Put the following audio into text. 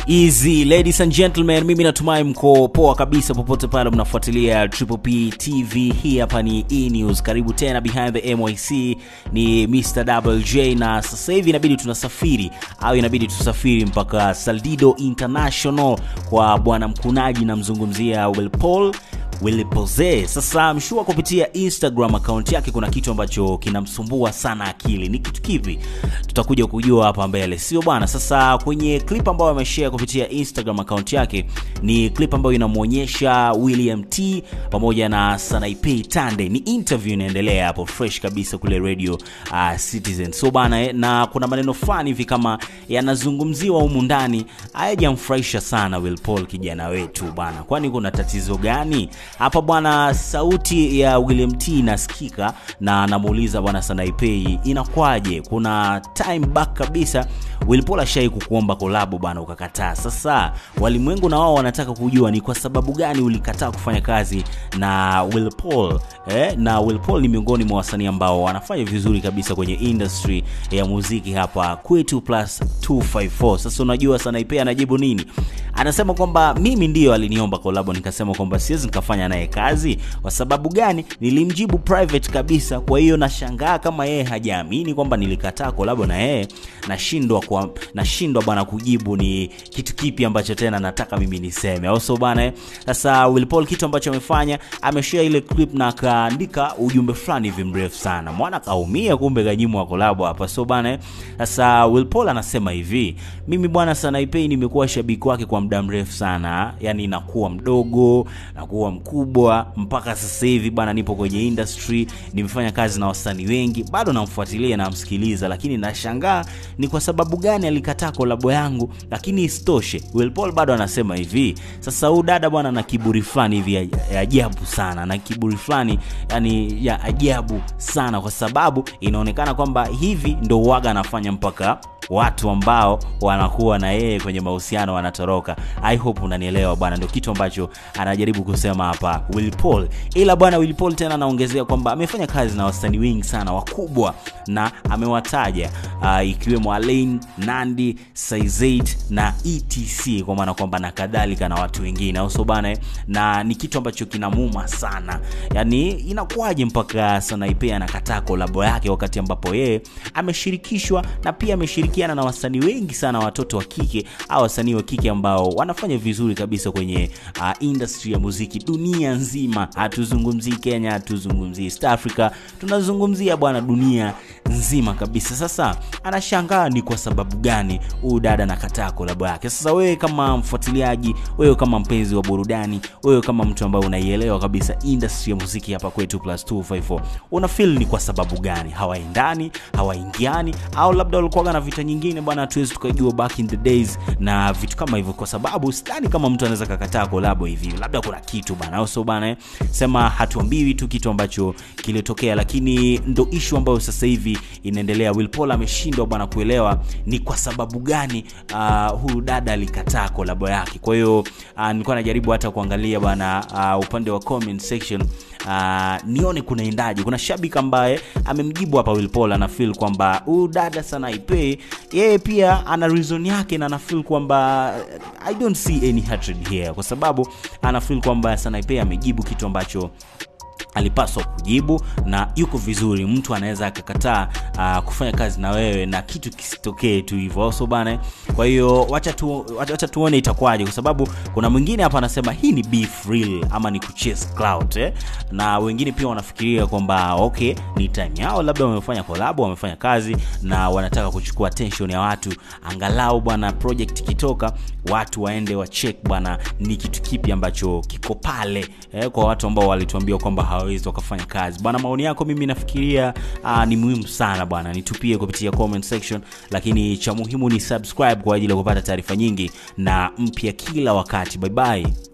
Easy ladies and gentlemen, mimi natumai mko poa kabisa popote pale mnafuatilia Triple P TV. Hii hapa ni E News. Karibu tena behind the MYC, ni Mr Double J, na sasa hivi inabidi tunasafiri au inabidi tusafiri mpaka Saldido International kwa bwana mkunaji, namzungumzia Will Paul Willy Pose. Sasa mshua kupitia Instagram account yake kuna kitu ambacho kinamsumbua sana akili. Ni kitu kipi? Tutakuja kujua hapa mbele, sio bwana? Sasa kwenye clip ambayo ameshare kupitia Instagram account yake ni clip ambayo inamwonyesha William T pamoja na Sanaipei Tande. Ni interview inaendelea hapo fresh kabisa kule radio uh, Citizen. So bana eh, na kuna maneno fulani hivi kama yanazungumziwa humu ndani hayajamfurahisha sana Will Paul kijana wetu bana. Kwani kuna tatizo gani? hapa bwana sauti ya william t inasikika na anamuuliza bwana sanaipei inakwaje kuna time back kabisa wilpol ashai kukuomba kolabo bana ukakataa sasa walimwengu na wao wanataka kujua ni kwa sababu gani ulikataa kufanya kazi na wilpol eh? na wilpol ni miongoni mwa wasanii ambao wanafanya vizuri kabisa kwenye industry ya muziki hapa kwetu plus 254 sasa unajua sanaipei anajibu nini anasema kwamba mimi ndiyo aliniomba kolabo nikasema kwamba siwezi nikafanya naye kazi kwa sababu gani nilimjibu private kabisa kwa hiyo nashangaa kama yeye hajaamini kwamba nilikataa kolabo na yeye nashindwa kwa nashindwa bwana kujibu ni kitu kipi ambacho tena nataka mimi niseme also bwana sasa Will Paul kitu ambacho amefanya ameshare ile clip na akaandika ujumbe fulani hivi mrefu sana mwana kaumia kumbe kanyimwa kolabo hapa so bwana sasa Will Paul anasema hivi mimi bwana Sanaipei nimekuwa shabiki wake kwa muda mrefu sana yani nakuwa mdogo nakuwa mkubwa mpaka sasa hivi bwana nipo kwenye industry nimefanya kazi na wasanii wengi bado namfuatilia namsikiliza lakini nashangaa ni kwa sababu gani alikataa kolabo yangu lakini isitoshe Will Paul bado anasema hivi sasa huu dada bwana na kiburi fulani hivi ya, ya ajabu sana na kiburi fulani yani ya ajabu sana kwa sababu inaonekana kwamba hivi ndo uwaga anafanya mpaka watu ambao wanakuwa na yeye kwenye mahusiano wanatoroka i hope unanielewa bwana ndio kitu ambacho anajaribu kusema hapa Will Paul ila bwana Will Paul tena anaongezea kwamba amefanya kazi na wasanii wengi sana wakubwa na amewataja uh, ikiwemo Alain Nandi Saizeit na etc kwa maana kwamba na kadhalika na watu wengine auso bana na ni kitu ambacho kinamuma sana yani inakuwaje mpaka Sanaipei anakataa kolabo yake wakati ambapo yeye ameshirikishwa na pia ameshirikiana na wasanii wengi sana watoto wa kike au wasanii wa kike ambao wanafanya vizuri kabisa kwenye uh, industry ya muziki dunia nzima hatuzungumzii kenya hatuzungumzii east africa tunazungumzia bwana dunia nzima kabisa sasa anashangaa ni kwa sababu gani huyu dada nakataa kolabo yake sasa wewe kama mfuatiliaji wewe kama mpenzi wa burudani wewe kama mtu ambaye unaielewa kabisa industry ya muziki hapa kwetu plus 254 una feel ni kwa sababu gani hawaendani hawaingiani au labda walikuwaga na vita nyingine bwana hatuwezi tukajua back in the days na vitu kama hivyo kwa sababu sidhani kama mtu anaweza kakataa kolabo hivi labda kuna kitu bana au so bana sema hatuambiwi tu kitu ambacho kilitokea lakini ndo ishu ambayo sasa hivi inaendelea Will Paul ameshindwa bwana kuelewa ni kwa sababu gani uh, huyu dada alikataa kolabo yake kwa hiyo uh, nilikuwa najaribu hata kuangalia bwana uh, upande wa comment section uh, nione kunaendaje kuna shabiki ambaye amemjibu hapa Will Paul ana feel kwamba huyu dada Sanaipei yeye pia ana reason yake na ana feel kwamba I don't see any hatred here kwa sababu ana feel kwamba Sanaipei amejibu kitu ambacho alipaswa kujibu na yuko vizuri mtu anaweza akakataa uh, kufanya kazi na wewe na kitu kisitokee tu hivyo so bana kwa hiyo wacha tu, wacha tuone itakuwaje kwa sababu kuna mwingine hapa anasema hii ni beef real ama ni kuchase clout eh? na wengine pia wanafikiria kwamba okay ni time yao labda wamefanya kolabo wamefanya kazi na wanataka kuchukua attention ya watu angalau bwana project ikitoka watu waende wacheck bwana ni kitu kipi ambacho kiko pale eh, kwa watu ambao walituambia kwamba hawawezi wakafanya kazi bwana maoni yako mimi nafikiria uh, ni muhimu sana bwana nitupie kupitia comment section lakini cha muhimu ni subscribe kwa ajili ya kupata taarifa nyingi na mpya kila wakati bye bye